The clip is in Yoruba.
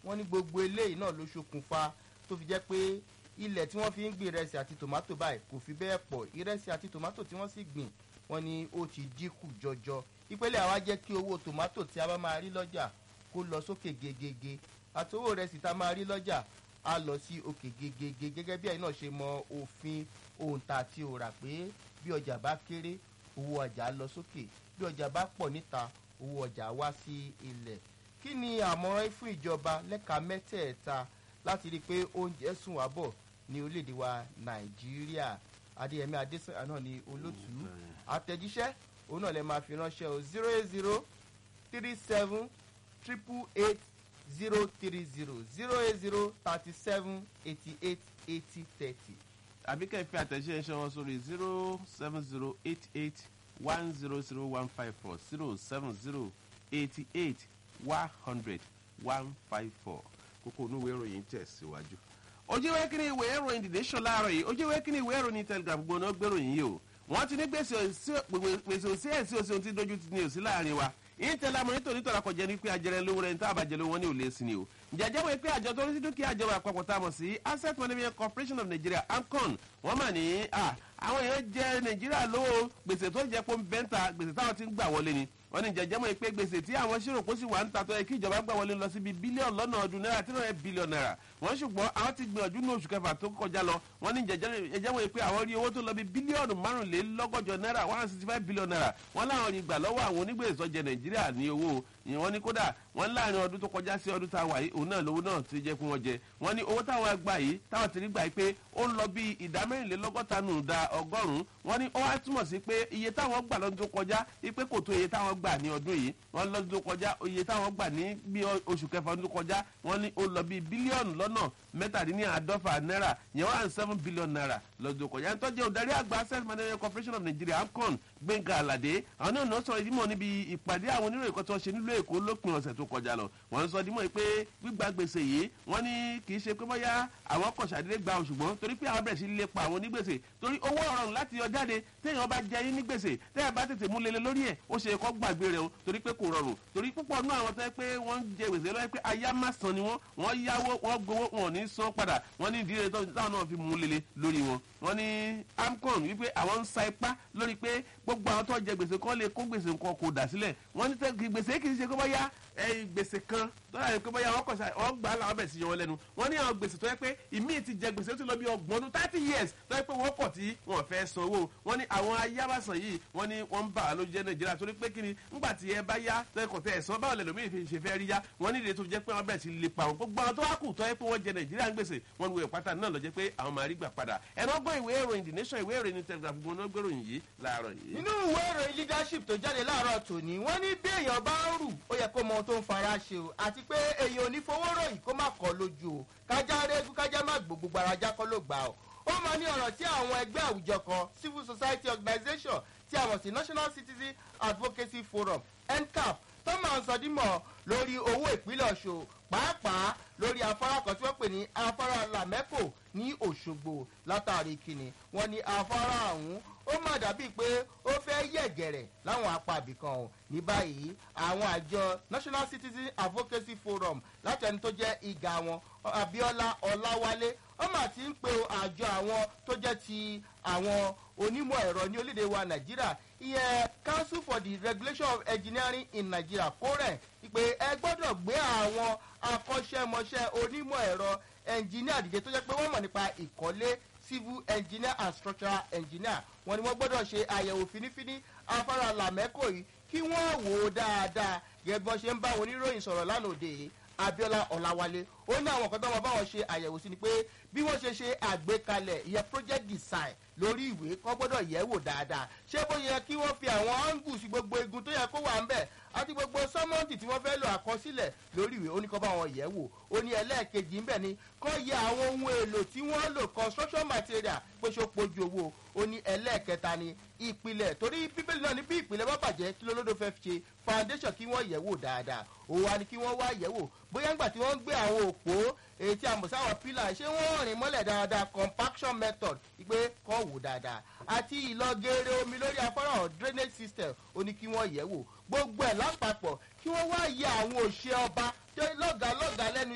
wọ́n ní gbogbo eléyìí náà ló ṣokùnfà tó fi jẹ́ pé ilẹ̀ tí wọ́n fi ń gbin ìrẹsì àti tòmátò báyìí kò fi bẹ́ẹ̀ pọ̀ ìrẹsì àti tòmátò tí wọ́n sì gbìn wọ́n ní ó ti dínkù jọjọ ìpele àwa jẹ́ kí owó tòmátò tí a bá máa rí lọ́jà kó lọ sókè gegege àti owó ìrẹsì tá a máa rí lọ́jà á lọ sí òkè gegege gẹ́gẹ́ bí ẹ̀yin náà ṣe mọ òfin òǹtà àti òrà pé bí ọjà bá kéré owó ọjà lọ sókè bí ọjà bá pọ̀ níta owó ọjà wá sí ilẹ̀ kí ni àmọ̀ràn fún ìjọba lẹ́ka mẹ́tẹ̀ẹ̀ta láti rí i pé oúnjẹ sùn wá bọ̀ ní orílẹ̀-èdè wa nàìjíríà adéyẹmí adésanya náà ni olótú àtẹ̀jíṣẹ́ òun náà lè máa fi ránṣẹ́ o zero eight zero three seven triple eight zero three zero zero eight zero thirty seven eighty eight eighty thirty. àbí kẹ́ ẹ fi àtẹ̀jíṣẹ́ ṣe wọn sórí zero seven zero eight eight one zero zero one five four zero seven zero eighty eight one hundred one five four kókó onúwèé ìròyìn tẹ̀síwájú. ojú ìwé kíni ìwé ìròyìn The Nation láàárọ̀ yìí ojú ìwé kíni ìwé ìròyìn Telegraph gbọ́nà gbèròyìn yìí o wọ́n ti ní gbèsè òsì ẹ̀sì òsì ohun tí dojú ti ní òsì láàrin wa ìtẹ̀lẹ́ amọ̀ nítorí tọ́ra kọjá ní pé ajẹrẹ lówó rẹ̀ níta àbájẹ lówó wọn ní òlé sí ni o jẹjẹ wo pé àjọ tó ń sí dúkìá àjọba àpapọ̀ tá a mọ̀ sí asset management corporation of nigeria amcon wọ́n mà ní àwọn èèyàn jẹ nàìjíríà lówó gbèsè tó jẹ pé ń bẹ́ńtà gbèsè táwọn ti ń gbà wọlé ni wọ́n ní jẹjẹ mọ̀ pé gbèsè tí àwọn ṣírò kó sì wà ń ta tó yẹ kí ìjọba gbà wọlé lọ síbi bílíọ̀nù lọ́nà ọdún náírà tí wọ́n yẹ bílíọ̀nù náírà wọ́n ṣùgbọ́n àwọn ti gbìyànjú ní oṣù kẹfà tó kọjá lọ wọ́n ní jẹjẹ mọ̀ pé àwọn rí owó tó lọ bí bílíọ̀nù márùnlélọ́gọ́jọ náírà one hundred sixty five billion naira wọ́n láwọn rí gbà lọ́wọ́ àwọn onígbèsè tó jẹ nàìjíríà ní owó ìyẹn wọ́n ní kódà wọ́n láàrin ọdún tó kọjá sí ọdún tá a wà yìí òun náà lówó náà ti jẹ́ fún wọn jẹ wọ́n ní owó táwọn gbà yìí táwọn ti rí gbà yìí pé ó ń lọ bí ìdá mẹ́rìnlélọ́gọ́ta nù da ọgọ́rùn-ún wọ́n ní ó wá túmọ̀ sí pé iye táwọn gbà lọ́dún tó kọjá ipe kò tó iye táwọn gbà ní ọdún yìí wọ́n lọ́dún tó kọjá iye táwọn gbà ní bí oṣù kẹfà ọdún tó kọjá wọ́n ní ó lọ bí bílíọ̀nù lọ́nà mẹ́tàdínláàdọ́fà náírà yẹn one seven billion naira lọ́dún tó kọjá nítorí òdarí àgbà access management corporation of nigeria amcon gbẹ̀ngà àlàdé àwọn náà náà sọ̀rọ̀ ìdímọ̀ níbi ìpàdé àwọn oníròyìn kan tó ṣe nílùú èkó lópin ọ̀sẹ̀ tó kọjá lọ wọ́n ń sọ dímọ̀ pé gbígba gbèsè yìí wọ́n ní kì í ṣe pé bóyá àwọn kọ̀ ṣàdédé gba òṣùgbọ́n torí pé àwọn bẹ̀rẹ̀ sí lépa àwọn onígbèsè torí owó ọ̀rọ̀ láti yọ jáde téèyàn bá jẹ yín ní gbèsè téèyàn bá tètè mú lele lórí ẹ̀ ó ṣe kọ́ gbàgbé rẹ̀ o torí pé kò rọrùn torí púpọ̀ nú àwọn tó yẹ pé wọ́n ń jẹ gbèsè lọ́wọ́ pé aya má san ni wọ́n wọ́n yáwó wọ́n gbowó wọn ò ní san padà wọ́n ní ìdílé táwọn náà fi mú lele lórí wọn wọ́n ní amcon wípé àwọn ń sa ipá lórí pé gbogbo àwọn tó jẹ gbèsè kan lè kó gbèsè nǹkan kò dà sílẹ̀ wọ́n ní gbèsè kì í ṣe kó bá yá gbèsè kan tó yà pé bóyá wọ́n kọ̀ ṣá wọ́n gbà á làwọn bẹ̀ sí yọ wọn lẹ́nu wọ́n ní àwọn gbèsè tó yẹ pé ìmíì ti jẹ gbèsè tó ti lọ bí ọgbọ̀n ọdún thirty years tó yẹ pé wọ́n kọ̀ tí wọ́n fẹ́ san owó wọ́n ní àwọn ayábàsàn yìí wọ́n ní wọ́n ń bà á lójú jẹ́ nàìjíríà torí pé kí ni ńgbà tí ẹ bá yá tó yẹ kọ̀ tẹ́ ẹ̀ san báwọn lẹ́lòmíì fi ṣe fẹ́ rí yá wọ́n ní ìdè tó jẹ́ pé wọ́n bẹ̀rẹ̀ sí lè pa àwọn gbogbo àwọn tó wá kù tó yẹ pé wọ́n jẹ nàìjíríà ń gbèsè wọ́n ní wọ́n pátá náà lọ jẹ́ pé àwọn máa rí gbà padà ẹ̀rọ gbọ́ ìwé ìròyìn the nation ìwé ìròyìn telegraph gbọ́n náà gbèròyìn yìí láàárọ̀ yìí. nínú ìwé ìròyìn leadership tó jáde láàárọ̀ tòní wọ́n ní bí èèyàn bá ń rù ó yẹ kó mọ ohun tó ń fara ṣe o àti pé èèyàn ò ní fowó ròyìn kó má kọ́ lójú o kájá régún kájá má gbogbo gbàrájá kọ́ ló gbà o ó mọ ní ọ̀rọ̀ tí àwọn ẹgbẹ́ àwùjọ kan civil society organisation tí a mọ̀ sí national citizen advocacy forum ncap tó máa ń sọdímọ̀ lórí owó ìpínlẹ̀ ọ̀ṣọ́ pàápàá lórí afárá kan tí wọ́n pè ní afárá lamẹ́kò ní òṣogbo látàrí kìnnì wọ́n ní afárá ọ̀hún ó má dàbíi pé ó fẹ́ yẹ̀gẹ̀rẹ̀ láwọn apá àbìkan o ní báyìí àwọn àjọ national citizen advocacy forum láti ẹni tó jẹ́ ìgà wọn abiola ọláwálé ọmọ àti ń pe àjọ àwọn tó jẹ́ ti àwọn onímọ̀ ẹ̀rọ ní orílẹ̀-èdè wa nàìjíríà ìyẹn council for the regulation of engineering in nigeria kórẹ̀ pé ẹ gbọ́dọ̀ gbé àwọn akọ́ṣẹ́mọṣẹ́ onímọ̀ ẹ̀rọ engineer dìde tó jẹ́ pé wọ́n mọ̀ nípa ìkọ́lé civil engineer and structural engineer wọn ni wọ́n gbọ́dọ̀ ṣe àyẹ̀wò finifini afárá làmẹ́kò yìí kí wọ́n wò ó dáadáa gẹ́gẹ́ bí wọ́n ṣe ń bá oníròyìn sọ̀rọ̀ lánàá òde yìí abiola ọ̀làwálé ó ní àwọn kan tó wọn bá wọn ṣe àyẹ̀wò sí ni pé bí wọ́n ṣe ṣe àgbékalẹ̀ ìyẹn project design lórí ìwé kọ́ gbọ́dọ̀ yẹ̀ wò dáadáa ṣé bó yẹ kí wọ́n fi àwọn angles gbogbo igun tó yẹ kó wà ń bẹ̀ àti gbogbo sọ́mọ́ǹtì tí wọ́n fẹ́ lò àkọsílẹ̀ lórí ìwé ó ní kọ́ bá wọn yẹ̀ wò ó ní ẹlẹ́ẹ̀kejì ńbẹ̀ ni kọ́ yẹ àwọn ohun èlò tí wọ́n lò construction material pé ṣó pojú owó ó ní ẹlẹ́ẹ̀kẹta ni ìpìlẹ̀ torí bíbélì náà ní bí ìpìlẹ̀ bá bàjẹ́ kí lólódó fẹ́ fi ṣe foundation kí wọ́n yẹ̀ wò dáadáa òun wa ni kí wọ́n wá yẹ̀ wò bóyá ńgbà tí wọ́n ń gbé àwọn òpó èyí tí a mọ̀ sáwọn pílà ṣé wọ́n rìn mọ́lẹ̀ dáadáa compaction method ìpè kọ́ wò dáadáa àti ìlọgẹrẹ omi lórí afárá drainage system ó ní kí wọ́n yẹ̀ wò gbogbo ẹ̀ lápapọ̀ kí wọ́n wá yẹ àwọn òṣè ọba lọ́gàá lọ́gàá lẹ́nu